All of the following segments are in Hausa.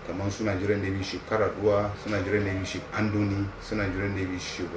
kamar su nigerian navy ship karaduwa su nigerian navy ship andoni su nigerian navy ship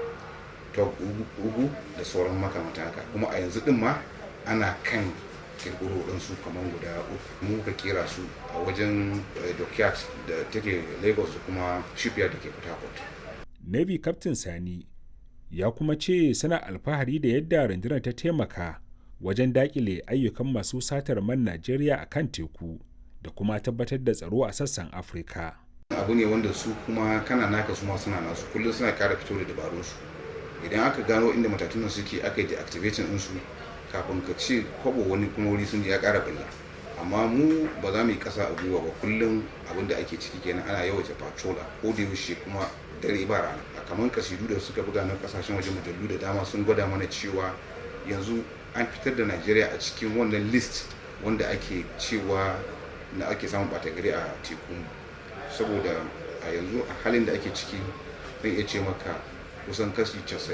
top ugu da sauran makamantan haka kuma a yanzu din ma ana kan kirkiro ɗansu kamar guda uku mu ka kera su a wajen dockyard da take lagos da kuma shipyard da ke port harcourt navy captain sani ya kuma ce suna alfahari da yadda rundunar ta taimaka wajen dakile ayyukan masu satar man najeriya a kan teku da kuma tabbatar da tsaro a sassan afirka abu ne wanda su kuma kana naka su ma suna nasu kullum suna kara fito da dabarunsu idan aka gano inda matatunan suke aka yi deactivating ɗinsu kafin ka ce kwabo wani kuma wuri sun ya kara bulla amma mu ba za mu yi kasa a gwiwa ba kullum abin da ake ciki kenan ana yawaita patrola ko da yaushe kuma dare ba rana a kamar kasidu da suka buga na kasashen waje mujallu da dama sun gwada mana cewa yanzu an fitar da najeriya a cikin wannan list wanda ake cewa na ake samun bata gari a teku saboda a yanzu a halin da ake ciki zan iya ce maka kusan kashi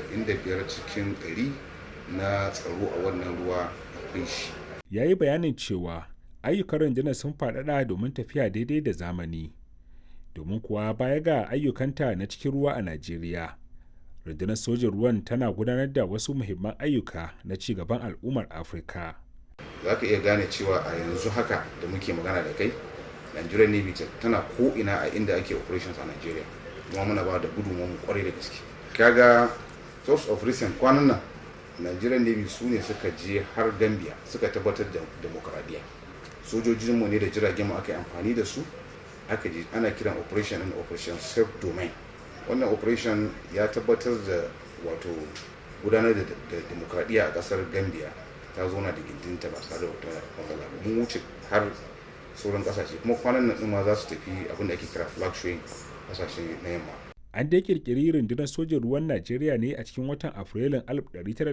95 cikin 100 na tsaro a wannan ruwa akwai shi. Ya yi bayanin cewa ayyukan rundunar sun faɗaɗa domin tafiya daidai da zamani. Domin kuwa baya ga ayyukanta na cikin ruwa a Najeriya, rundunar sojin ruwan tana gudanar da wasu muhimman ayyuka na ci gaban al'ummar Afirka. Za ka iya gane cewa a yanzu haka da muke magana da kai, Nigerian Navy tana ko'ina a inda ake operations a Nigeria. Kuma muna ba da gudunmu kwarai da gaske. Kaga source of recent kwanan nan nigerian navy su ne suka je har gambia suka tabbatar da demokradiyya sojojinmu ne da jiragen mu aka yi amfani da su aka je ana kiran operation and operation self domain wannan operation ya tabbatar da wato gudanar da demokradiyya a kasar gambia ta zauna da gindinta ba tare da wata matsala ba mun wuce har sauran kasashe kuma kwanan nan ma za su tafi abin da ake kira flag showing kasashe na yamma an dai kirkiri rundunar sojin ruwan najeriya ne a cikin watan afrilun